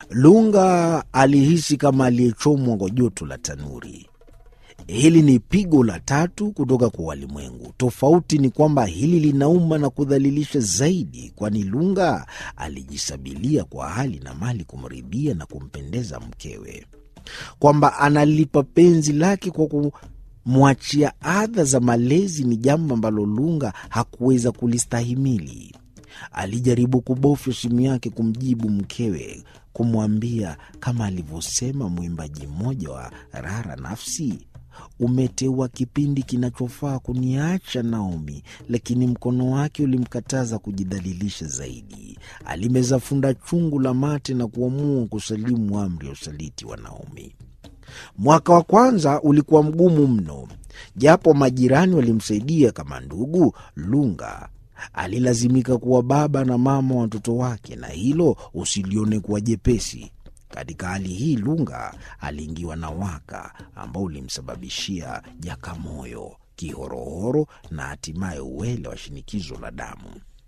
Lunga alihisi kama aliyechomwa kwa joto la tanuri. Hili ni pigo la tatu kutoka kwa walimwengu. Tofauti ni kwamba hili linauma na kudhalilisha zaidi, kwani Lunga alijisabilia kwa hali na mali kumridhia na kumpendeza mkewe, kwamba analipa penzi lake kwa kumwachia adha za malezi ni jambo ambalo Lunga hakuweza kulistahimili. Alijaribu kubofya simu yake kumjibu mkewe, kumwambia kama alivyosema mwimbaji mmoja wa Rara Nafsi, umeteua kipindi kinachofaa kuniacha Naomi, lakini mkono wake ulimkataza kujidhalilisha zaidi. Alimeza funda chungu la mate na kuamua kusalimu amri ya usaliti wa Naomi. Mwaka wa kwanza ulikuwa mgumu mno, japo majirani walimsaidia kama ndugu. Lunga alilazimika kuwa baba na mama wa watoto wake, na hilo usilione kuwa jepesi. Katika hali hii Lunga aliingiwa na waka ambao ulimsababishia jakamoyo, kihorohoro na hatimaye uwele wa shinikizo la damu.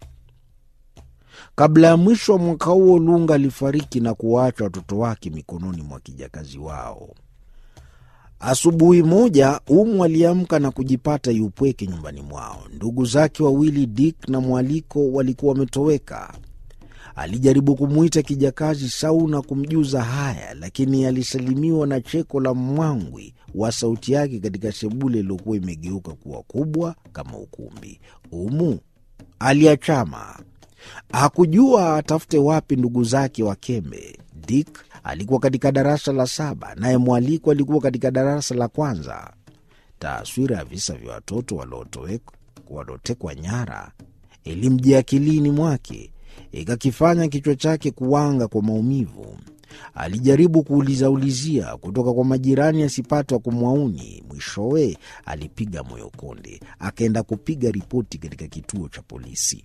Kabla ya mwisho wa mwaka huo, Lunga alifariki na kuwaacha watoto wake mikononi mwa kijakazi wao. Asubuhi moja Umu aliamka na kujipata yupweke nyumbani mwao. Ndugu zake wawili Dick na Mwaliko walikuwa wametoweka. Alijaribu kumwita kijakazi Sau na kumjuza haya, lakini alisalimiwa na cheko la mwangwi wa sauti yake katika sebule iliyokuwa imegeuka kuwa kubwa kama ukumbi. Umu aliachama, hakujua atafute wapi ndugu zake wa kembe. Dick alikuwa katika darasa la saba, naye Mwaliko alikuwa katika darasa la kwanza. Taswira ya visa vya watoto waliotekwa nyara ilimjia akilini mwake ikakifanya kichwa chake kuwanga kwa maumivu. Alijaribu kuulizaulizia kutoka kwa majirani asipate wa kumwauni. Mwishowe alipiga moyo konde, akaenda kupiga ripoti katika kituo cha polisi.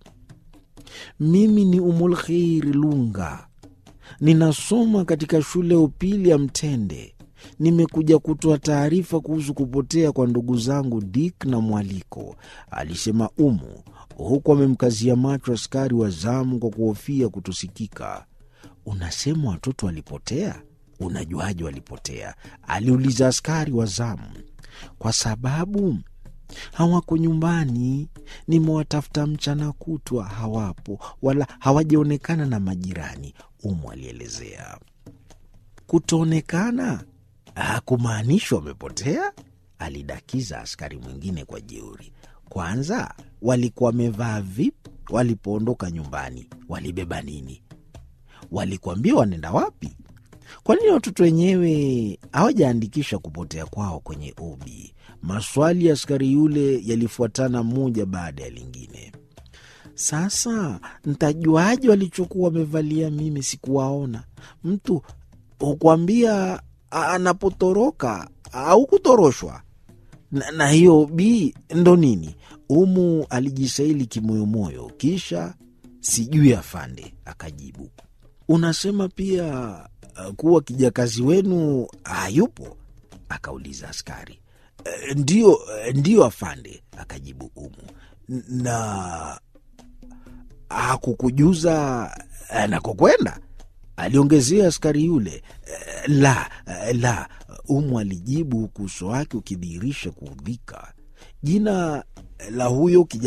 Mimi ni Umulkheiri Lunga, ninasoma katika shule ya upili ya Mtende. Nimekuja kutoa taarifa kuhusu kupotea kwa ndugu zangu Dick na Mwaliko, alisema Umu huku amemkazia macho askari wa zamu kwa kuhofia kutosikika. Unasema watoto walipotea? Unajuaje walipotea? aliuliza askari wa zamu. Kwa sababu hawako nyumbani, nimewatafuta mchana kutwa, hawapo wala hawajaonekana na majirani, Umu alielezea. Kutoonekana hakumaanishi wamepotea, alidakiza askari mwingine kwa jeuri. Kwanza walikuwa wamevaa vipi walipoondoka nyumbani? Walibeba nini? Walikuambia wanaenda wapi? Kwa nini watoto wenyewe hawajaandikisha kupotea kwao kwenye ubi? Maswali ya askari yule yalifuatana moja baada ya lingine. Sasa ntajuaje walichokuwa wamevalia? Mimi sikuwaona. Mtu hukwambia anapotoroka au kutoroshwa na, na hiyo bi ndo nini? Umu alijisaili kimoyomoyo, kisha sijui afande akajibu. Unasema pia uh, kuwa kijakazi wenu hayupo? akauliza askari. E, ndio, ndio afande, akajibu Umu. Na hakukujuza anakokwenda? aliongezea askari yule. E, la la, Umu alijibu huku uso wake ukidhihirisha kuudhika. Jina la huyo kijana